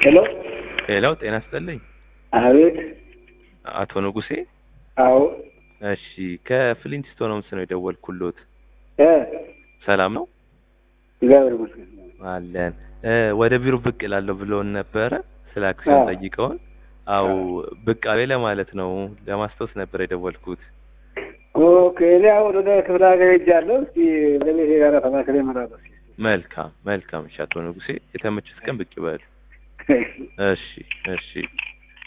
ሄሎ ሄሎ ጤና ይስጥልኝ አቤት አቶ ንጉሴ አዎ እሺ ከፍሊንትስቶን ሆምስ ነው የደወልኩሎት እ ሰላም ነው እግዚአብሔር ይመስገን አለን እ ወደ ቢሮ ብቅ እላለሁ ብለውን ነበረ ስለ አክሲዮን አዎ። ጠይቀውን አው ብቅ አለ ለማለት ነው ለማስታወስ ነበር የደወልኩት ኦኬ እኔ አሁን ወደ ክፍለ ሀገር ሄጃለሁ እስኪ ለቤቴ ጋር ተማክሬ እመጣለሁ እስኪ መልካም መልካም እሺ አቶ ንጉሴ የተመቹት ቀን ብቅ ይበሉ እሺ እሺ